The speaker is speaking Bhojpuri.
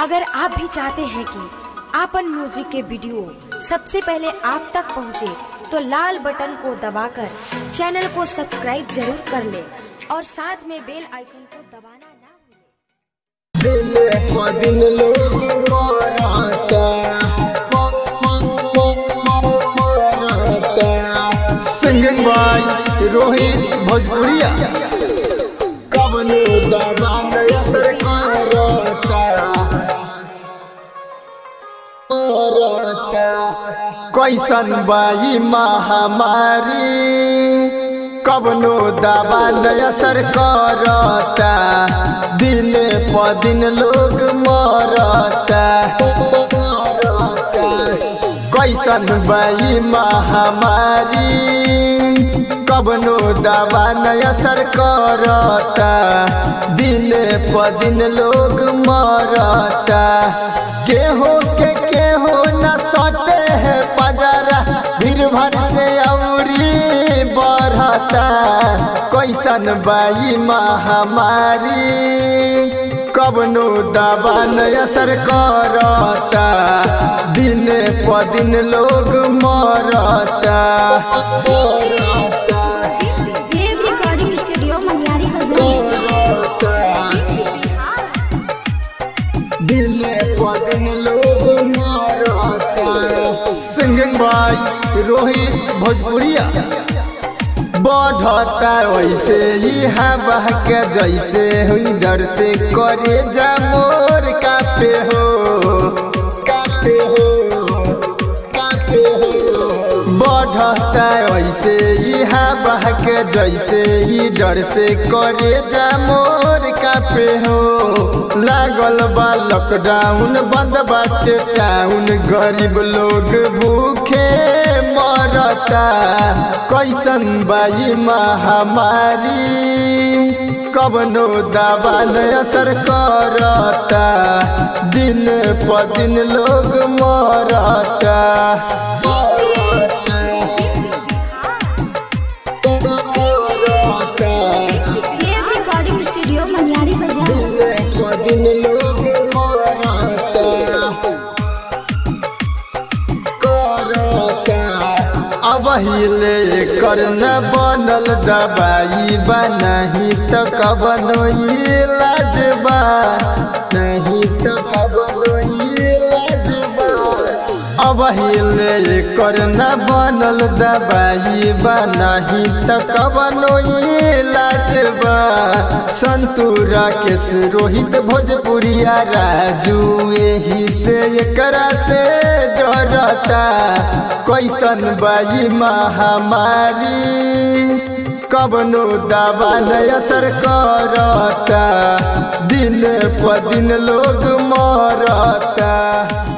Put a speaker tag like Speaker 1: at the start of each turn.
Speaker 1: अगर आप भी चाहते हैं कि आपन म्यूजिक के वीडियो सबसे पहले आप तक पहुंचे, तो लाल बटन को दबाकर चैनल को सब्सक्राइब जरूर कर ले और साथ में बेल आइकन को दबाना ना भूलें।
Speaker 2: दिल को दिन लोग मोराता सिंगिंग बाय रोहित भोजपुरिया कबनो दबा नया सरकारता कैसन बाई महामारी कबनो दबा नया सरकारता दिन प दिन लोग मरता कैसन बाई महामारी कबनो दबा नया सरकारता दिन प दिन लोग मरता केहू के केहू न सटे है पजरा भीड़ भर से औरी बढ़ता कैसन बाई महामारी कबनो दबा नया सरकारता दिन प दिन लोग मरता
Speaker 3: देव रिकॉर्डिंग स्टूडियो मंगलारी बाजार
Speaker 2: दिल प दिन लोग मरता सिंगिंग बाय रोहित भोजपुरिया बढ़ता वैसे ही हवा के जैसे हुई डर से करे जा मोर कापे हो कापे हो कापे हो बढ़ता वैसे ही हवा के जैसे ही डर से करे जा मोर कापे हो लागल बा लॉकडाउन बंद बाटे टाउन गरीब लोग भूखे मरता कैसन बाई महामारी कबनो दबा असर करता दिन प दिन लोग मरता
Speaker 3: देव रिकॉर्डिंग स्टूडियो मंगलारी बाजार
Speaker 2: दिन लोग मरता करता अब हिले कर न बनल दवाई बा नहीं तो कबनो इलाज बा नहीं तो कबनो इलाज बा अब हिले कर न बनल दवाई बा नहीं तो कबनो इलाज बा संतूरा के रोहित भोजपुरिया राजू यही से एकरा से डरता कैसन बाई महामारी कबनो दबा असर करता दिन प दिन लोग मरता